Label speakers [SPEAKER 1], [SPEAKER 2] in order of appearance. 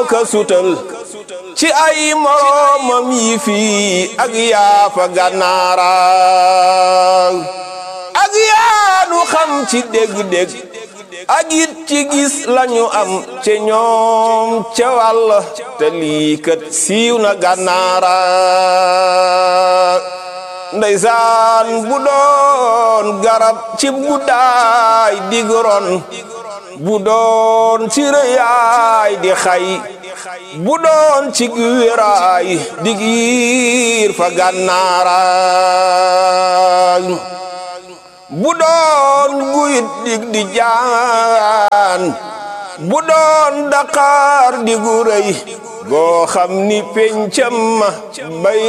[SPEAKER 1] ka sutal ci ay moroomam yi fii ak yaafa gànnaara ak yaanu xam ci dégg-dégg ak it ci gis lañu am ci ñoom ca wàll te lii kat siiw na gànnaara ndeysaan bu doon garab ci guddaay digron bu doon ci rëyaay di xay bu doon ci wéraay dig yiir fa gànnaara bu doon guyit dig di jaan bu doon daqaar di gu rëy goo xam ni pencam ma bay